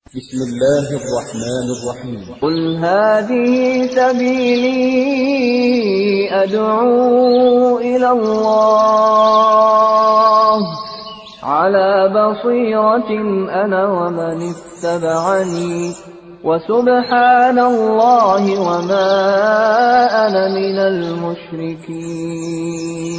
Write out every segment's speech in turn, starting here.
بسم الله الرحمن الرحيم قل هذه سبيلي أدعو إلى الله على بصيرة أنا ومن اتبعني وسبحان الله وما أنا من المشركين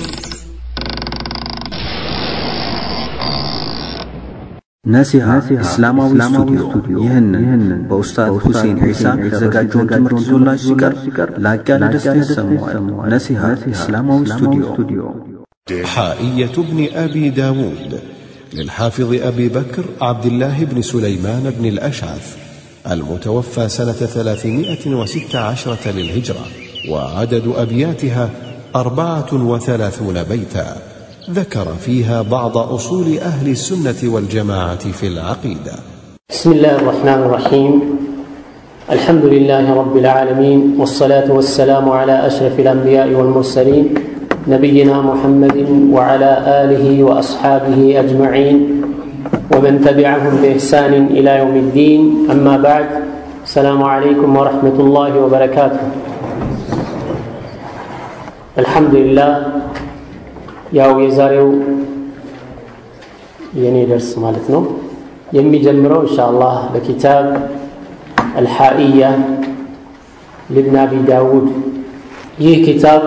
ነሲሃ እስላማዊ ስቱዲዮ ይህንን በኡስታዝ ሁሴን ዒሳ የተዘጋጀውን ትምህርት ይዞላችሁ ሲቀርብ ላቅ ያለ ደስታ ይሰማዋል። ነሲሃ እስላማዊ ስቱዲዮ حائية ابن أبي داود للحافظ أبي بكر عبد الله بن سليمان بن الأشعث المتوفى سنة ثلاثمائة وست عشرة للهجرة وعدد أبياتها أربعة وثلاثون بيتا ذكر فيها بعض أصول أهل السنة والجماعة في العقيدة بسم الله الرحمن الرحيم الحمد لله رب العالمين والصلاة والسلام على أشرف الأنبياء والمرسلين نبينا محمد وعلى آله وأصحابه أجمعين ومن تبعهم بإحسان إلى يوم الدين أما بعد السلام عليكم ورحمة الله وبركاته الحمد لله ያው የዛሬው የኔ ደርስ ማለት ነው የሚጀምረው ኢንሻአላህ በኪታብ አልሓኢያ ልብን አቢ ዳውድ ይህ ኪታብ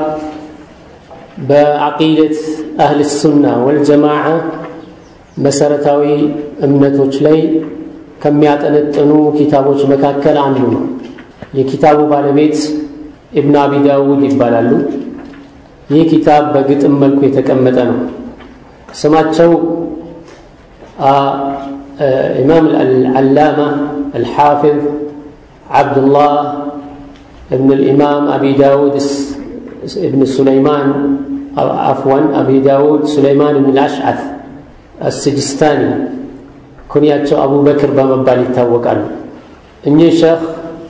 በዓቂደት አህል ሱና ወልጀማዓ መሰረታዊ እምነቶች ላይ ከሚያጠነጥኑ ኪታቦች መካከል አንዱ ነው የኪታቡ ባለቤት ኢብን አቢ ዳውድ ይባላሉ ይህ ኪታብ በግጥም መልኩ የተቀመጠ ነው ስማቸው ኢማም አልዓላማ አልሓፊዝ ዓብዱላህ እብን ልኢማም አቢ ዳውድ እብን ሱለይማን አፍዋን አቢ ዳውድ ሱለይማን እብን ልአሽዓት አስጅስታኒ ኩንያቸው አቡበክር በመባል ይታወቃሉ እኚህ ሸህ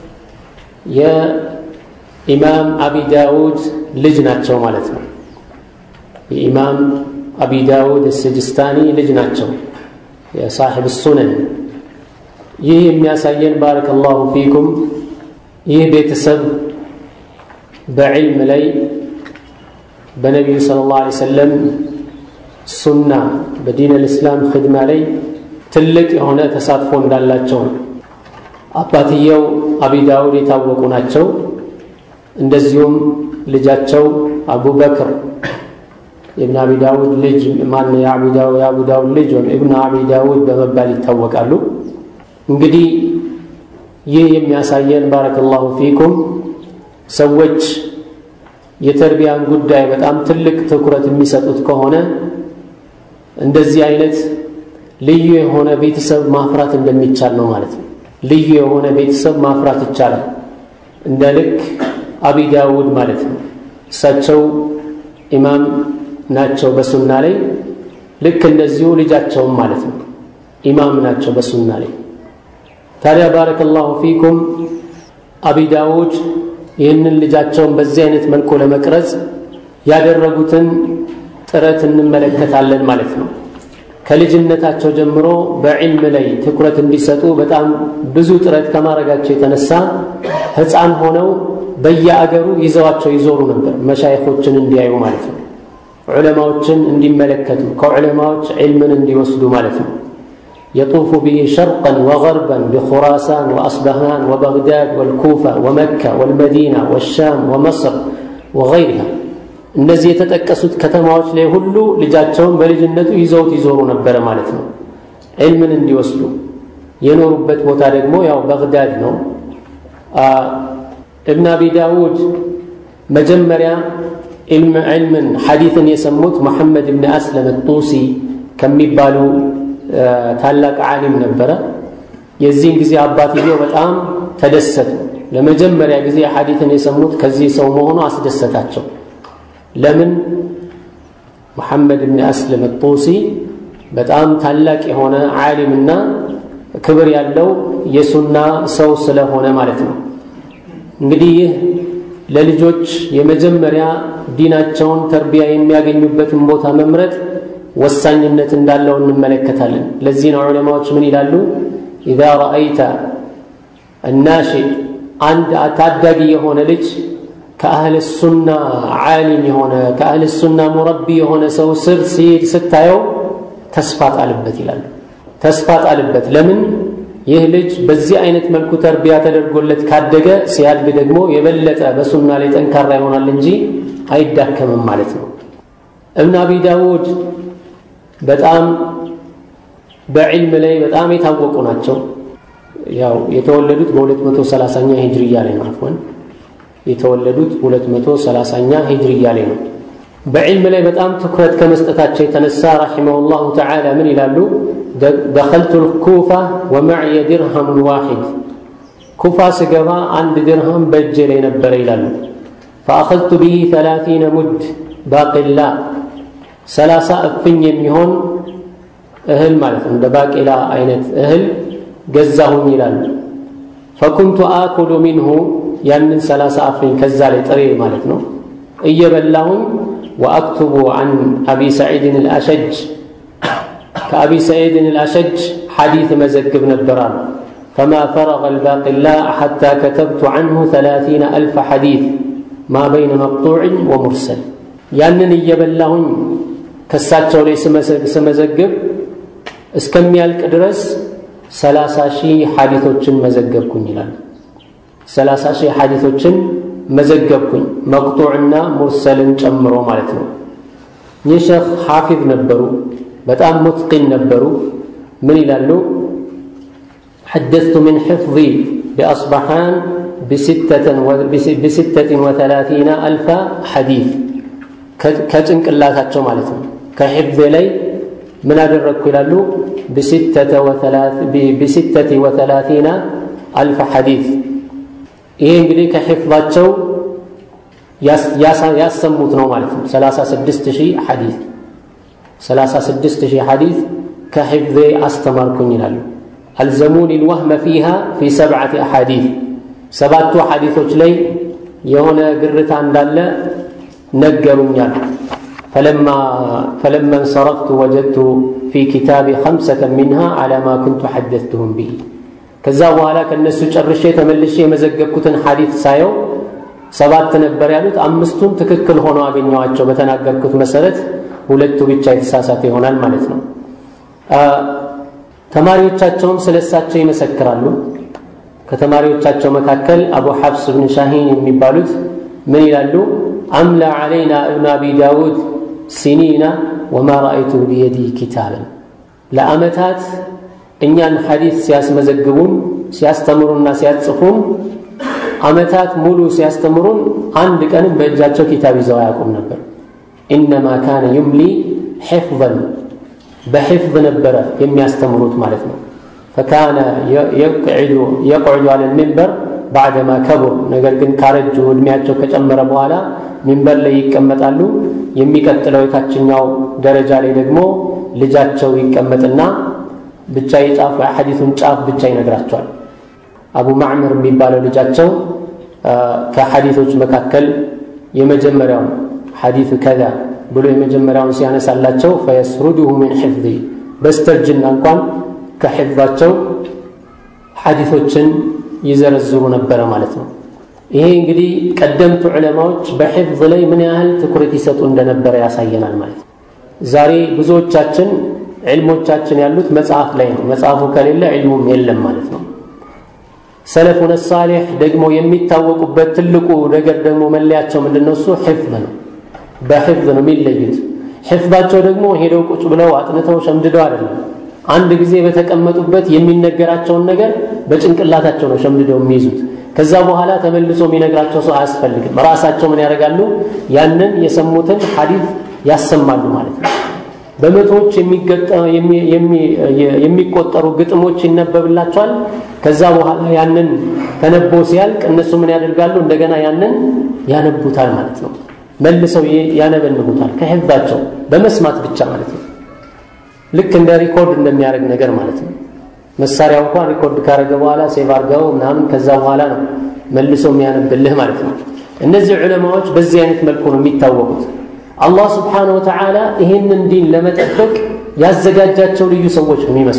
የኢማም አቢ ዳውድ ልጅ ናቸው ማለት ነው የኢማም አቢ ዳውድ ስጅስታኒ ልጅ ናቸው የሳሒብ ሱነን ይህ የሚያሳየን ባረከ ላሁ ፊኩም ይህ ቤተሰብ በዕልም ላይ በነቢዩ ስለ ላሁ ሰለም ሱና በዲን ልእስላም ክድማ ላይ ትልቅ የሆነ ተሳትፎ እንዳላቸው ነው አባትየው አቢ ዳውድ የታወቁ ናቸው እንደዚሁም ልጃቸው አቡበክር የእብን አቢ ዳውድ ልጅ ማን የአቡ ዳውድ ልጅ ወይም እብን አቢ ዳውድ በመባል ይታወቃሉ እንግዲህ ይህ የሚያሳየን ባረከላሁ ፊኩም ሰዎች የተርቢያን ጉዳይ በጣም ትልቅ ትኩረት የሚሰጡት ከሆነ እንደዚህ አይነት ልዩ የሆነ ቤተሰብ ማፍራት እንደሚቻል ነው ማለት ነው ልዩ የሆነ ቤተሰብ ማፍራት ይቻላል እንደ ልክ አቢ ዳውድ ማለት ነው እሳቸው ኢማም ናቸው በሱና ላይ ልክ እንደዚሁ ልጃቸውም ማለት ነው ኢማም ናቸው በሱና ላይ ታዲያ ባረከላሁ ፊኩም አቢ ዳውድ ይህንን ልጃቸውን በዚህ አይነት መልኩ ለመቅረጽ ያደረጉትን ጥረት እንመለከታለን ማለት ነው ከልጅነታቸው ጀምሮ በዕልም ላይ ትኩረት እንዲሰጡ በጣም ብዙ ጥረት ከማድረጋቸው የተነሳ ህፃን ሆነው በየአገሩ ይዘዋቸው ይዞሩ ነበር መሻይኾችን እንዲያዩ ማለት ነው ዑለማዎችን እንዲመለከቱ ከዑለማዎች ዕልምን እንዲወስዱ ማለት ነው يطوف به شرقا وغربا بخراسان وأصبهان وبغداد والكوفة ومكة والمدينة والشام ومصر وغيرها እነዚህ የተጠቀሱት ከተማዎች ላይ ሁሉ ልጃቸውን በልጅነቱ ይዘውት ይዞሩ ነበረ ማለት ነው ዕልምን እንዲወስዱ የኖሩበት ቦታ ደግሞ ያው በግዳድ ነው እብን አቢ ዳውድ መጀመሪያ ዕልምን ሐዲትን የሰሙት መሐመድ ብን አስለም ጡሲ ከሚባሉ ታላቅ ዓሊም ነበረ የዚህን ጊዜ አባትየው በጣም ተደሰቱ ለመጀመሪያ ጊዜ ሐዲትን የሰሙት ከዚህ ሰው መሆኑ አስደሰታቸው ለምን መሐመድ ብን አስለም ጡሲ በጣም ታላቅ የሆነ ዓሊምና ክብር ያለው የሱና ሰው ስለሆነ ማለት ነው እንግዲህ ይህ ለልጆች የመጀመሪያ ዲናቸውን ተርቢያ የሚያገኙበትን ቦታ መምረጥ ወሳኝነት እንዳለው እንመለከታለን ለዚህ ነው ዑለማዎች ምን ይላሉ ኢዛ ረአይተ እናሽእ አንድ ታዳጊ የሆነ ልጅ ከአህል ሱና ዓሊም የሆነ ከአህል ሱና ሙረቢ የሆነ ሰው ስር ሲሄድ ስታየው ተስፋ ጣልበት ይላሉ። ተስፋ ጣልበት። ለምን? ይህ ልጅ በዚህ አይነት መልኩ ተርቢያ ተደርጎለት ካደገ ሲያድግ ደግሞ የበለጠ በሱና ላይ ጠንካራ ይሆናል እንጂ አይዳከምም ማለት ነው። እብን አቢ ዳውድ በጣም በዕልም ላይ በጣም የታወቁ ናቸው። ያው የተወለዱት በ230ኛ ሂጅርያ ላይ ነው። አፍወን የተወለዱት 230ኛ ሂጅርያ ላይ ነው። በዕልም ላይ በጣም ትኩረት ከመስጠታቸው የተነሳ ረሒመሁላሁ ተዓላ ምን ይላሉ? ደኸልቱ ልኩፋ ወመዕየ ድርሃሙን ዋሒድ ኩፋ ስገባ አንድ ድርሃም በእጄ ላይ ነበረ ይላሉ። ፈአኸዝቱ ብሂ ተላቲነ ሙድ ባቂላ ሰላሳ እፍኝ የሚሆን እህል ማለት ነው። እንደ ባቄላ አይነት እህል ገዛሁኝ ይላሉ። ፈኩንቱ አኩሉ ሚንሁ ያንን ሰላሳ እፍኝ ከዛ ላይ ጥሬ ማለት ነው እየበላሁኝ ወአክቱቡ አን አቢ ሰዒድን አልአሸጅ ከአቢ ሰዒድን አልአሸጅ ሐዲት መዘግብ ነበራል። ፈማ ፈረገ አልባቂላ ሐታ ከተብቱ ዐንሁ ተላቲነ አልፈ ሐዲት ማ በይነ መቅጡዕን ወሙርሰል ያንን እየበላሁኝ ከሳቸው ላይ ስመዘግብ እስከሚያልቅ ድረስ ሰላሳ ሺህ ሐዲቶችን መዘገብኩኝ ይላል። ሰላሳ ሺህ ሐዲቶችን መዘገብኩኝ መቅጡዕና ሙርሰልን ጨምሮ ማለት ነው። ይህ ሸኽ ሐፊዝ ነበሩ፣ በጣም ሙትቂን ነበሩ። ምን ይላሉ? ሐደስቱ ምን ሕፍظ ቢአስባሓን ብስተትን ወተላቲና አልፈ ሐዲት ከጭንቅላታቸው ማለት ነው። ከሕፍዝ ላይ ምን አደረግኩ ይላሉ? ብስተት ወተላቲና አልፈ ሐዲት ይሄ እንግዲህ ከሕፍዛቸው ያሰሙት ነው ማለት ነው። 36 ሺህ ሐዲስ 36 ሺህ ሐዲስ ከሕፍዜ አስተማርኩኝ ይላሉ። አልዘሙኒ ልወህመ ፊሃ ፊ ሰብዓቲ አሓዲት ሰባቱ ሐዲቶች ላይ የሆነ ግርታ እንዳለ ነገሩኛል። ፈለማ እንሰረፍቱ ወጀድቱ ፊ ኪታቢ ኸምሰተ ሚንሃ ዓላ ማ ኩንቱ ሐደትሁም ብሂ ከዛ በኋላ ከእነሱ ጨርሼ ተመልሼ የመዘገብኩትን ሐዲት ሳየው ሰባት ነበር ያሉት፣ አምስቱን ትክክል ሆነው አገኘዋቸው። በተናገርኩት መሰረት ሁለቱ ብቻ የተሳሳተ ይሆናል ማለት ነው። ተማሪዎቻቸውም ስለ እሳቸው ይመሰክራሉ። ከተማሪዎቻቸው መካከል አቡ ሐፍስ ብን ሻሂን የሚባሉት ምን ይላሉ? አምላ ዓለይና እብን አቢ ዳውድ ሲኒና ወማ ረአይቱ ቢየዲ ኪታብን ለዓመታት እኛን ሐዲስ ሲያስመዘግቡን ሲያስተምሩና ሲያጽፉን ዓመታት ሙሉ ሲያስተምሩን አንድ ቀንም በእጃቸው ኪታብ ይዘው አያውቁም ነበር። ኢነማ ካነ ዩምሊ ሒፍዘን በሒፍዝ ነበረ የሚያስተምሩት ማለት ነው። ፈካነ የቅዕዱ አለ ሚንበር ባዕደማ ከቡር፣ ነገር ግን ካረጁ ዕድሜያቸው ከጨመረ በኋላ ሚንበር ላይ ይቀመጣሉ። የሚቀጥለው የታችኛው ደረጃ ላይ ደግሞ ልጃቸው ይቀመጥና ብቻ የጫፍ የሐዲሱን ጫፍ ብቻ ይነግራቸዋል። አቡ ማዕመር የሚባለው ልጃቸው ከሐዲቶች መካከል የመጀመሪያውን ሐዲሱ ከዛ ብሎ የመጀመሪያውን ሲያነሳላቸው ፈየስሩድሁ ምን ሕፍዚ በስተርጅና እንኳን ከሕፍዛቸው ሐዲቶችን ይዘረዝሩ ነበረ ማለት ነው። ይሄ እንግዲህ ቀደምቱ ዑለማዎች በሕፍዝ ላይ ምን ያህል ትኩረት ይሰጡ እንደነበረ ያሳየናል ማለት ነው። ዛሬ ብዙዎቻችን ዕልሞቻችን ያሉት መጽሐፍ ላይ ነው። መጽሐፉ ከሌለ ዕልሙም የለም ማለት ነው። ሰለፉነ ሳሌሕ ደግሞ የሚታወቁበት ትልቁ ነገር ደግሞ መለያቸው ምንድን ነው? እሱ ሕፍዝ ነው። በሕፍዝ ነው የሚለዩት። ሕፍዛቸው ደግሞ ሄደው ቁጭ ብለው አጥንተው ሸምድደው አይደለም። አንድ ጊዜ በተቀመጡበት የሚነገራቸውን ነገር በጭንቅላታቸው ነው ሸምድደው የሚይዙት። ከዛ በኋላ ተመልሶ የሚነግራቸው ሰው አያስፈልግም። ራሳቸው ምን ያደርጋሉ? ያንን የሰሙትን ሐዲስ ያሰማሉ ማለት ነው። በመቶዎች የሚቆጠሩ ግጥሞች ይነበብላቸዋል። ከዛ በኋላ ያንን ተነቦ ሲያልቅ እነሱ ምን ያደርጋሉ? እንደገና ያንን ያነቡታል ማለት ነው። መልሰው ያነበንቡታል ከሕፍዛቸው በመስማት ብቻ ማለት ነው። ልክ እንደ ሪኮርድ እንደሚያደርግ ነገር ማለት ነው። መሳሪያው እንኳን ሪኮርድ ካደረገ በኋላ ሴቭ አድርገው ምናምን ከዛ በኋላ ነው መልሶ የሚያነብልህ ማለት ነው። እነዚህ ዑለማዎች በዚህ አይነት መልኩ ነው የሚታወቁት። አላህ ስብሓነሁ ወተዓላ ይህንን ዲን ለመጠበቅ ያዘጋጃቸው ልዩ ሰዎች ነው የሚመስሉት።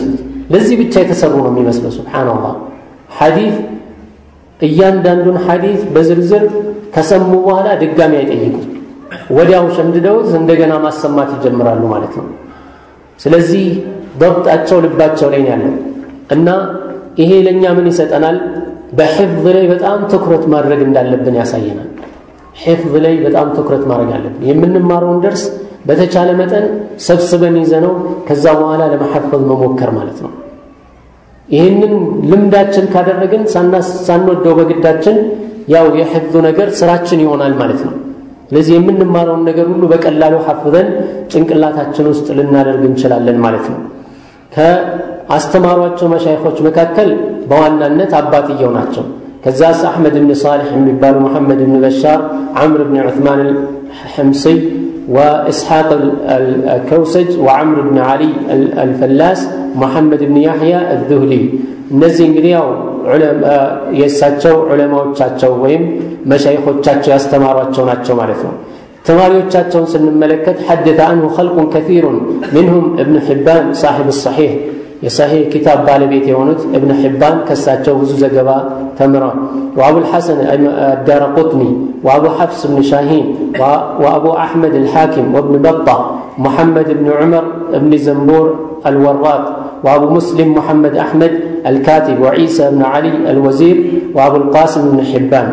ለዚህ ብቻ የተሰሩ ነው የሚመስለው። ሱብሓነላህ ሐዲት እያንዳንዱን ሐዲት በዝርዝር ከሰሙ በኋላ ድጋሚ አይጠይቁም። ወዲያው ሸምድደውት እንደገና ማሰማት ይጀምራሉ ማለት ነው። ስለዚህ ضبጣቸው ልባቸው ላይ ያለው እና ይሄ ለእኛ ምን ይሰጠናል? በሕፍዝ ላይ በጣም ትኩረት ማድረግ እንዳለብን ያሳየናል። ሕፍዝ ላይ በጣም ትኩረት ማድረግ አለብን። የምንማረውን ደርስ በተቻለ መጠን ሰብስበን ይዘነው ከዛ በኋላ ለመሐፈዝ መሞከር ማለት ነው። ይህንን ልምዳችን ካደረግን ሳንወደው በግዳችን ያው የሕፍዙ ነገር ስራችን ይሆናል ማለት ነው። ስለዚህ የምንማረውን ነገር ሁሉ በቀላሉ ሐፍዘን ጭንቅላታችን ውስጥ ልናደርግ እንችላለን ማለት ነው። ከአስተማሯቸው መሻይኾች መካከል በዋናነት አባትየው ናቸው። ከዛስ አሕመድ ብን ሳሊሕ የሚባሉ መሐመድ ብን በሻር፣ ዓምር ብን ዑትማን ሕምስይ وإسحاق الكوسج وعمر بن علي الفلاس محمد بن يحيى الذهلي እነዚህ እንግዲህ ያው የእሳቸው ዑለማዎቻቸው ወይም መሻይኾቻቸው ያስተማሯቸው ናቸው ማለት ነው። ተማሪዎቻቸውን ስንመለከት ሐደተ አንሁ ኸልቁን ከፊሩን ሚንሁም እብን ሕባን ሳሒብ ሰሒሕ የሰሒሕ ኪታብ ባለቤት የሆኑት እብን ሕባን ከሳቸው ብዙ ዘገባ ተምረዋል። وأبو الحسن الدار قطني وأبو حفص بن شاهين وأبو أحمد الحاكم وابن بطة محمد بن عمر بن زنبور الوراق وأبو مسلم محمد أحمد الكاتب وعيسى بن علي الوزير وأبو القاسم بن حبان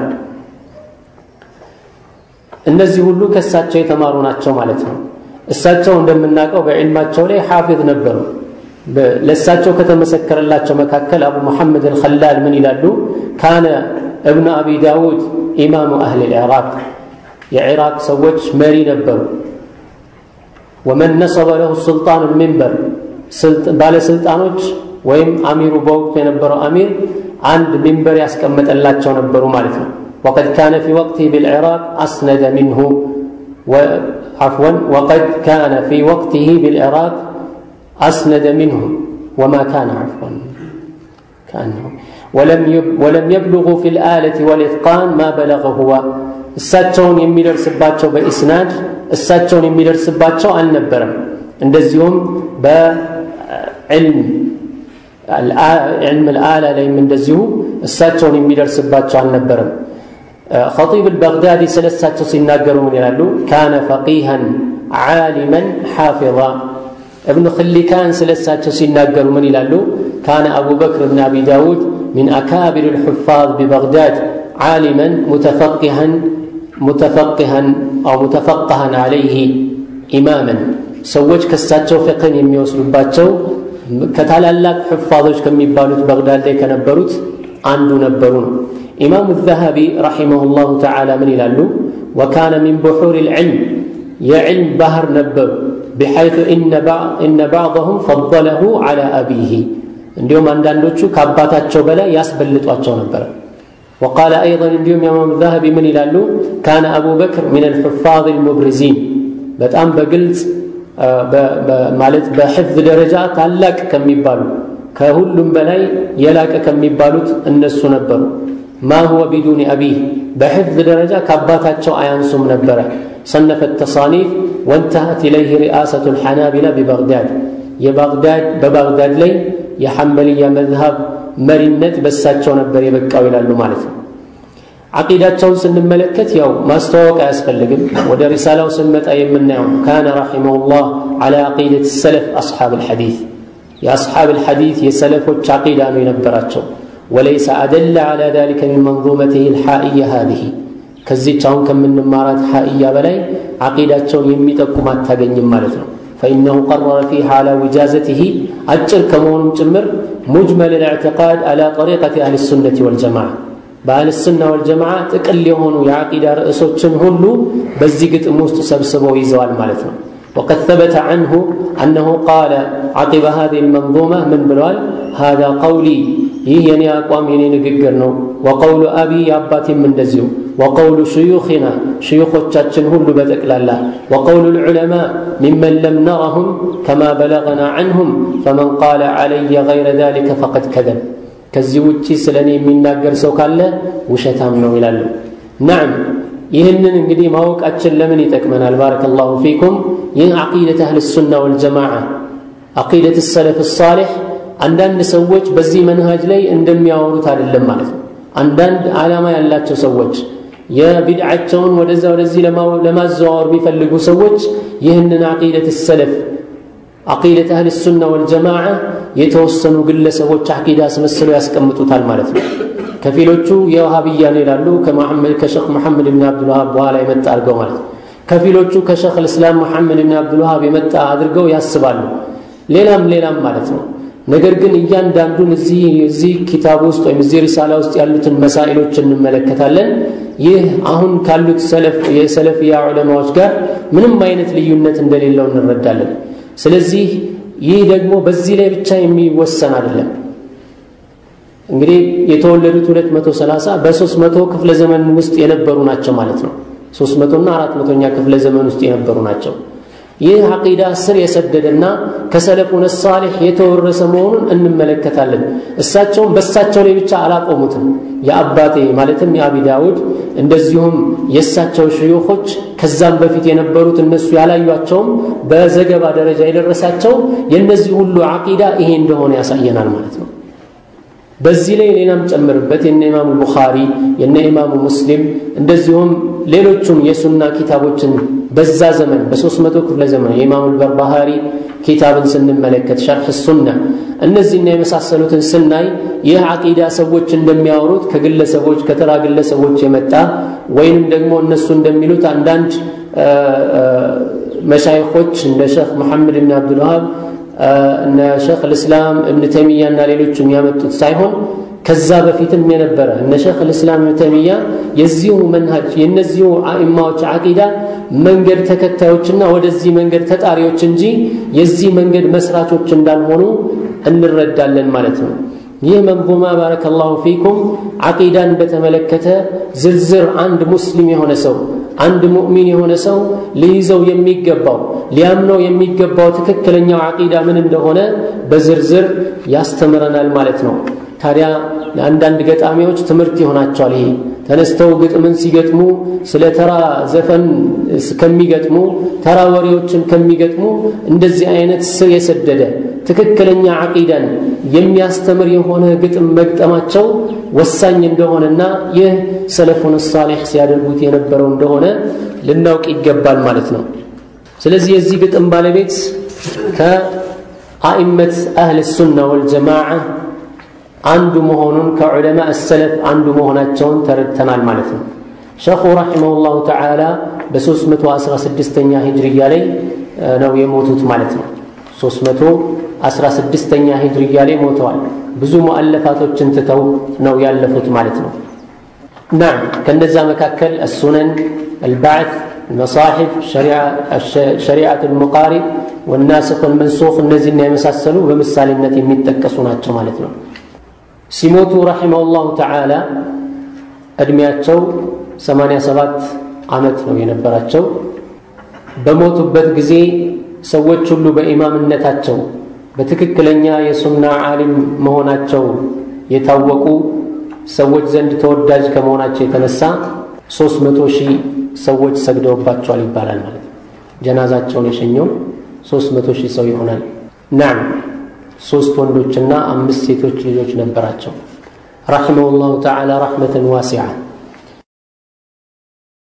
እነዚህ ሁሉ ከእሳቸው የተማሩ ናቸው ማለት ነው። እሳቸው እንደምናውቀው በዕልማቸው ላይ ሐፊዝ ነበሩ። ለእሳቸው ከተመሰከረላቸው መካከል አቡ ሙሐመድ አልኸላል ምን ይላሉ? ካነ እብኑ አቢ ዳውድ ኢማሙ አህል ልዕራቅ የዕራቅ ሰዎች መሪ ነበሩ። ወመን ነሰበ ለሁ ሱልጣን ልሚንበር ባለስልጣኖች ወይም አሚሩ በወቅቱ የነበረው አሚር አንድ ሚንበር ያስቀመጠላቸው ነበሩ ማለት ነው። ወቀድ ካነ ፊ ወቅቲህ ብልዕራቅ አስነደ ሚንሁ عفوا وقد كان في وقته بالعراق أسند منه وما كان عفوا كأنه ولم ولم يبلغوا في الآلة والإتقان ما بلغ هو እሳቸውን የሚደርስባቸው በኢስናድ እሳቸውን የሚደርስባቸው አልነበረም። እንደዚሁም በዕልም ዕልም ልአላ ላይም እንደዚሁ እሳቸውን የሚደርስባቸው አልነበረም። ኸጢብ አልበግዳዲ ስለ እሳቸው ሲናገሩ ምን ይላሉ? ካነ ፈቂሃን ዓሊመን ሓፊظ እብኑ ክሊካን ስለ እሳቸው ሲናገሩ ምን ይላሉ? ካነ አቡበክር ብን አቢ ዳውድ ሚን አካቢር ልሑፋዝ ቢበግዳድ ዓሊመን ሙተፈቂሃን ሙተፈቂሃን አው ሙተፈቀሃን ዓለይህ ኢማመን ሰዎች ከእሳቸው ፍቅህን የሚወስዱባቸው ከታላላቅ ሕፋዞች ከሚባሉት በግዳድ ላይ ከነበሩት አንዱ ነበሩ ነው። ኢማሙ ዘሀቢ ረሒመሁ ላሁ ተዓላ ምን ይላሉ? ወካነ ሚን ቡሑር ልዕልም የዕልም ባህር ነበሩ بحيث إن بعضهم فضله على أبيه እንዲሁም አንዳንዶቹ ከአባታቸው በላይ ያስበልጧቸው ነበር وقال أيضا እንዲሁም ኢማም ዛሀቢ ምን ይላሉ ካነ አቡ በክር ሚን الحفاظ المبرزين በጣም በግልጽ ማለት በሕፍዝ ደረጃ ታላቅ ከሚባሉ ከሁሉም በላይ የላቀ ከሚባሉት እነሱ ነበሩ ማ ሁወ ቢዱኒ አቢህ በሕፍዝ ደረጃ ከአባታቸው አያንሱም ነበረ صنف التصانيف وانتهت إليه رئاسة الحنابلة ببغداد የባግዳድ በባግዳድ ላይ የሐንበልያ መዝሃብ መሪነት በሳቸው ነበር የበቃው ይላሉ ማለት ነው። ዓቂዳቸውን ስንመለከት ያው ማስተዋወቅ አያስፈልግም። ወደ ሪሳላው ስንመጣ የምናየው ካነ ረሒመሁላህ ዓላ ዓቂደት ሰለፍ አስሓብ ልሐዲት የአስሓብ ልሐዲት የሰለፎች ዓቂዳ ነው የነበራቸው። ወለይሰ አደለ ዓላ ذلك من منظومته الحائية هذه ከዚች አሁን ከምንማራት ሐኢያ በላይ ዓቂዳቸውን የሚጠቁም አታገኝም ማለት ነው። فإنه قرر فيها على وجازته أجر كمون جمر مجمل الاعتقاد على طريقة أهل السنة والجماعة بأهل السنة والجماعة تقل يهونوا يعقيد رئيسوچن هلو بزيقت موست سبسبو يزوال مالتنا وقد ثبت عنه أنه قال عقب هذه المنظومة من بلوال هذا قولي ይህ የኔ አቋም የኔ ንግግር ነው ወቀውሉ አቢ የአባቴም እንደዚሁ ወቀውሉ ሽዩኽና ሽዩኾቻችን ሁሉ በጠቅላላ ወቀውሉ ልዑለማ ሚመን ለም ነረሁም ከማ በለገና ዐንሁም ፈመን ቃለ ዐለየ ገይረ ዛሊከ ፈቀድ ከዘብ ከዚህ ውጪ ስለ እኔ የሚናገር ሰው ካለ ውሸታም ነው ይላሉ ናም ይህንን እንግዲህ ማወቃችን ለምን ይጠቅመናል ባረከላሁ ፊኩም ይህ ዓቂደት አህል ሱና ወልጀማዓ ዓቂደት ሰለፍ ሳሌሕ አንዳንድ ሰዎች በዚህ መንሃጅ ላይ እንደሚያወሩት አይደለም ማለት ነው። አንዳንድ ዓላማ ያላቸው ሰዎች የቢድዓቸውን ወደዛ ወደዚህ ለማዘዋወር የሚፈልጉ ሰዎች ይህንን አቂደት ሰለፍ አቂደት አህል ሱና ወልጀማዓ የተወሰኑ ግለሰቦች አቂዳ አስመስለው ያስቀምጡታል ማለት ነው። ከፊሎቹ የውሃብያ ነው ይላሉ፣ ከሸክ መሐመድ ብን አብዱልዋሃብ በኋላ የመጣ አድርገው ማለት ነው። ከፊሎቹ ከሸክ ልእስላም መሐመድ ብን አብዱልዋሃብ የመጣ አድርገው ያስባሉ። ሌላም ሌላም ማለት ነው። ነገር ግን እያንዳንዱን እዚህ እዚህ ኪታብ ውስጥ ወይም እዚህ ሪሳላ ውስጥ ያሉትን መሳኢሎች እንመለከታለን። ይህ አሁን ካሉት የሰለፊያ ዑለማዎች ጋር ምንም አይነት ልዩነት እንደሌለው እንረዳለን። ስለዚህ ይህ ደግሞ በዚህ ላይ ብቻ የሚወሰን አይደለም። እንግዲህ የተወለዱት 230 በ300 ክፍለ ዘመን ውስጥ የነበሩ ናቸው ማለት ነው። 300 እና 400ኛ ክፍለ ዘመን ውስጥ የነበሩ ናቸው። ይህ አቂዳ ስር የሰደደና ከሰለፉነ ሳሌሕ የተወረሰ መሆኑን እንመለከታለን። እሳቸውም በእሳቸው ላይ ብቻ አላቆሙትም። የአባቴ ማለትም የአቢ ዳውድ እንደዚሁም የእሳቸው ሽዩኾች ከዛም በፊት የነበሩት እነሱ ያላዩቸውም በዘገባ ደረጃ የደረሳቸው የእነዚህ ሁሉ አቂዳ ይሄ እንደሆነ ያሳየናል ማለት ነው። በዚህ ላይ ሌላም ጨምርበት የነ ኢማሙ ቡኻሪ የነ ኢማሙ ሙስሊም እንደዚሁም ሌሎቹን የሱና ኪታቦችን በዛ ዘመን በሦስት መቶ ክፍለ ዘመን የኢማሙ በርባሃሪ ኪታብን ስንመለከት ሸርሕ ሱና እነዚህና የመሳሰሉትን ስናይ ይህ አቂዳ ሰዎች እንደሚያወሩት ከግለሰቦች ከተራ ግለሰቦች የመጣ ወይንም ደግሞ እነሱ እንደሚሉት አንዳንድ መሻይኾች እንደ ሼክ መሐመድ ብን አብዱልዋሃብ እነ ሼክ ልእስላም እብን ተይሚያ እና ሌሎችም ያመጡት ሳይሆን ከዛ በፊትም የነበረ እነ ሼክ ልእስላም እብን ተይሚያ የዚሁ መንሃጅ የእነዚሁ አኢማዎች አቂዳ መንገድ ተከታዮችና ወደዚህ መንገድ ተጣሪዎች እንጂ የዚህ መንገድ መስራቾች እንዳልሆኑ እንረዳለን ማለት ነው። ይህ መንዙማ ባረከላሁ ፊኩም አቂዳን በተመለከተ ዝርዝር አንድ ሙስሊም የሆነ ሰው አንድ ሙእሚን የሆነ ሰው ሊይዘው የሚገባው ሊያምነው የሚገባው ትክክለኛው አቂዳ ምን እንደሆነ በዝርዝር ያስተምረናል ማለት ነው። ታዲያ ለአንዳንድ ገጣሚዎች ትምህርት ይሆናቸዋል። ይሄ ተነስተው ግጥምን ሲገጥሙ ስለ ተራ ዘፈን ከሚገጥሙ ተራ ወሬዎችን ከሚገጥሙ እንደዚህ አይነት ስር የሰደደ ትክክለኛ አቂዳን የሚያስተምር የሆነ ግጥም መግጠማቸው ወሳኝ እንደሆነና ይህ ሰለፉን ሳሌሕ ሲያደርጉት የነበረው እንደሆነ ልናውቅ ይገባል ማለት ነው። ስለዚህ የዚህ ግጥም ባለቤት ከአኢመት አህል ሱና ወልጀማዓ አንዱ መሆኑን ከዑለማ ሰለፍ አንዱ መሆናቸውን ተረድተናል ማለት ነው። ሸኹ ረሒመሁላሁ ተዓላ በ316ኛ ሂጅርያ ላይ ነው የሞቱት ማለት ነው። 316ኛ ሂጅርያ ላይ ሞተዋል። ብዙ ሙአለፋቶችን ትተው ነው ያለፉት ማለት ነው። ናም ከነዛ መካከል አሱነን፣ አልባዕት፣ መሳሒፍ፣ ሸሪዓት ልሙቃሪብ ወናስኽ ወልመንሱኽ እነዚህና የመሳሰሉ በምሳሌነት የሚጠቀሱ ናቸው ማለት ነው። ሲሞቱ ረሒመሁላሁ ተዓላ ዕድሜያቸው 87 ዓመት ነው የነበራቸው። በሞቱበት ጊዜ ሰዎች ሁሉ በኢማምነታቸው በትክክለኛ የሱና ዓሊም መሆናቸው የታወቁ ሰዎች ዘንድ ተወዳጅ ከመሆናቸው የተነሳ ሦስት መቶ ሺህ ሰዎች ሰግደውባቸዋል ይባላል ማለት ነው። ጀናዛቸውን የሸኘው ሦስት መቶ ሺህ ሰው ይሆናል። ናም ሶስት ወንዶችና አምስት ሴቶች ልጆች ነበራቸው። ረሒመሁላሁ ተዓላ ረሕመተን ዋሲዓ